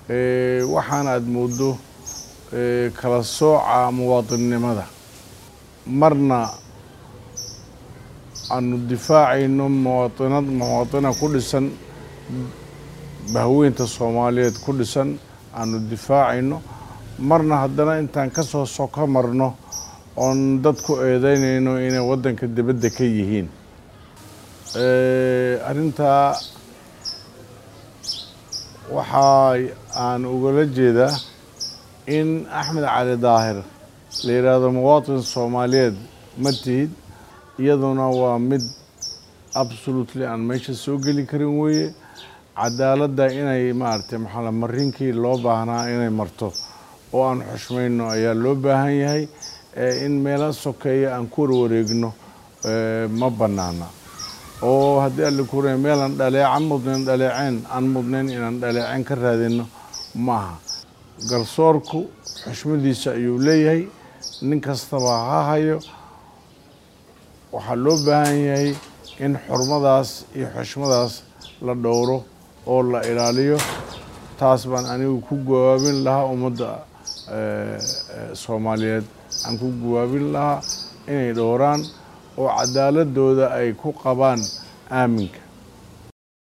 waxaana aada moodo kala sooca muwaadinnimada marna aanu difaacayno muwaainad muwaaina ku dhisan bahweynta soomaaliyeed ku dhisan aanu difaacayno marna haddana intaan ka soo soko marno oon dad ku eedeynayno inay waddanka dibadda ka yihiin arrintaa waxa aan ugala jeedaa in axmed cali daahir la yidhaahdo muwaatin soomaaliyeed ma tihid iyaduna waa mid absolutely aan meesha soo geli karin weeye cadaaladda inay maaragtay maxaa marinkii loo baahnaa inay marto oo aan xushmayno ayaa loo baahan yahay in meelo sokeeya aan ku warwareegno ma bannaana oo haddii alla kuray meelaan dhaleeca mudnayn dhaleeceen aan mudnayn inaan dhaleeceen ka raadino maaha garsoorku xushmadiisa ayuu leeyahay nin kastaba ha hayo waxaa loo baahan yahay in xurmadaas iyo xushmadaas la dhowro oo la ilaaliyo taas baan anigu ku gawaabin lahaa ummadda soomaaliyeed aan ku gawaabin lahaa inay dhowraan oo cadaaladooda ay ku qabaan aaminka